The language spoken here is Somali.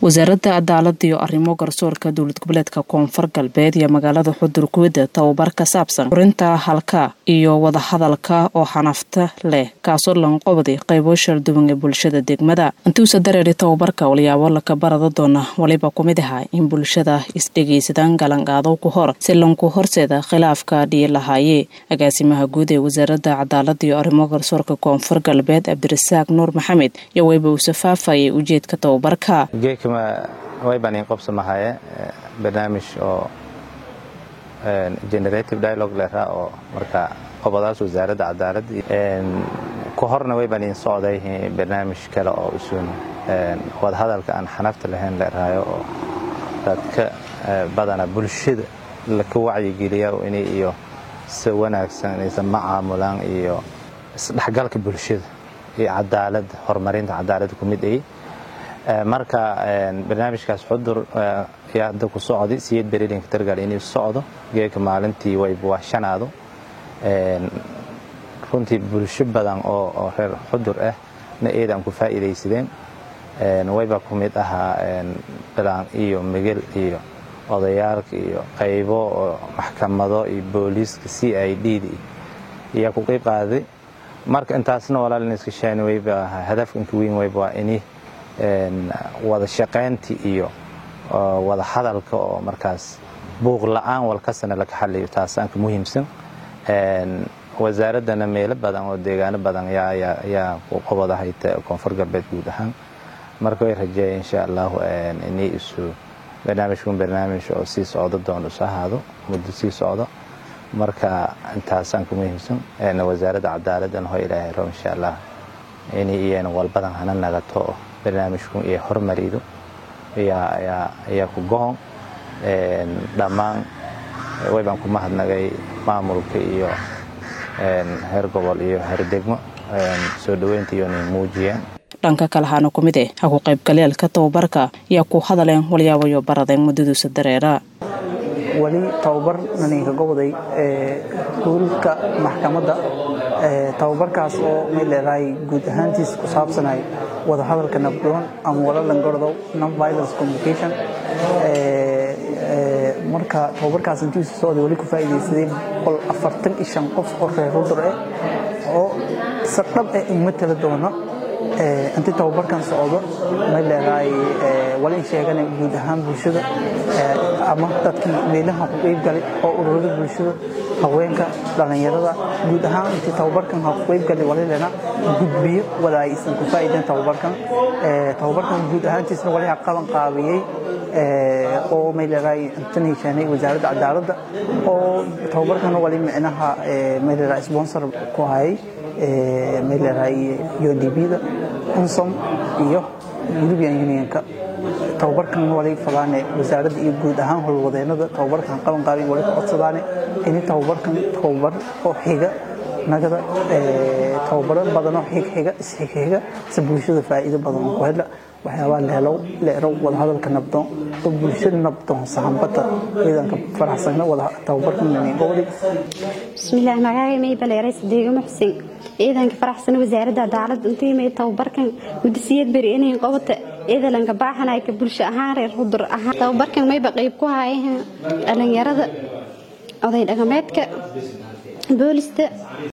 wasaaradda cadaalada iyo arrimo garsoorka dowlad goboleedka koonfur galbeed iyo magaalada xudur kuwada tababar ka saabsan furinta halka iyo wadahadalka oo xanafta leh kaasoo lanqobday qaybo shalduwan ee bulshada degmada intuusa dareeri tababarka walyaabo laka barada doona waliba kumid aha in bulshada isdhegaysadaan galanqaadow ku hor si lanku horseeda khilaafka dhiyi lahaayee agaasimaha guud ee wasaaradda cadaalada iyo arrimo garsoorka koonfur galbeed cabdirasaaq nuur maxamed iyo wayba uu safaafayay ujeedka tababarka geekama way baan iin qobsamahaye barnaamij oo generative dialogue leraa oo marka qobadaas wasaaradda cadaalad ku horna way baan iin socday barnaamij kale oo usuun wadahadalka aan xanafta lahayn leeraayo oo dadka badana bulshada laka wacyigeliya inay iyo si wanaagsan inaysan macaamulaan iyo isdhexgalka bulshada iyo cadaaladda horumarinta cadaaladda ku mid ay marka barnaamijkaas xudur ayaa hadda ku socday siyad berilinka targaal inuu socdo geeka maalintii wayba waa shanaado runtii bulsho badan oo reer xudur ah na eedaan ku faa'iidaysadeen wayba ku mid ahaa bilaan iyo migel iyo odayaalka iyo qaybo oo maxkamado iyo booliiska c i d d ayaa ku qayb qaaday marka intaasna walaalin iska shaani wayba hadafka inka weyn wayba waa ini wada shaqayntii iyo wada hadalka oo markaas buuq la'aan walkasana laka xaliyo taasaanka muhiimsan wasaaraddana meelo badan oo deegaano badan ayaa qobadahay koonfur galbeed guud ahaan marka way rajeeya insha allahu inay isu barnaamijkun barnaamij oo sii socdo doon isu ahaado muddo sii socdo marka intaasaanka muhiimsan wasaaradda cadaaladdan ho ilaahay ro insha allah inay iyana walbadan hana nagato barnaamijku iyo hormarido ayaa ku gohon dhammaan waybaan ku mahadnagay maamulka iyo heer gobol iyo heer degmo soo dhoweynta iyona muujiyeen dhanka kale haana ku mid eh ha ku qaybgaleelka tababarka ayaa ku hadaleen walyaabayo baradeen muddaduusa dareera weli tababar naninka goboday guulka maxkamadda tababarkaas oo may leedahay guud ahaantiis ku saabsanay wadahadalka nabdoon ama walalangardow non violence communication marka tababarkaas intiisu socday weli ku faa'iidaysadeen boqol afartan iyo shan qof oo reer rudur ah oo sardhab ah in matala doono inti tababarkan socdo may leedahay wali sheegana guud ahaan bulshada ama dadkii meelaha ku qeybgalay oo ururada bulshada haweenka dhallinyarada guud ahaan intii tababarkan ha ku qeybgalay wali leena gudbiyo wada ay isan ku faa'iideen tababarkan tababarkan guud ahaantiisna wali ha qaban qaabiyey oo may leedahay intan heshaanay wasaaradda cadaaladda oo tababarkan wali micnaha may leedahay sponsor ku hayay may leedahay UNDP-da unsom iyo European Unionka tababarkan wali fadaane wasaaradda iyo guud ahaan howlwadeennada tababarkan qaban qaabin wali ka codsadaane in tababarkan tababar oo xiga nagada tababaro badan oo xig xiga isxig xiga si bulshada faa'iido badan ku hela waxyaabaa leelow leerow wadahadalka nabdoon oo bulshada nabdoon sahanbata ciidanka faraxsana wada tababarkan gobodi bismillaah magacay may baleeray sadeego muxsin ciidanka faraxsana wasaaradda cadaaladda intii may tababarkan mudasiyad beri inay qobata ciidalanka baaxanay ka bulsho ahaan reer hudur ahaan tababarkan mayba qayb ku haayeen dhalinyarada oday dhaqameedka boolista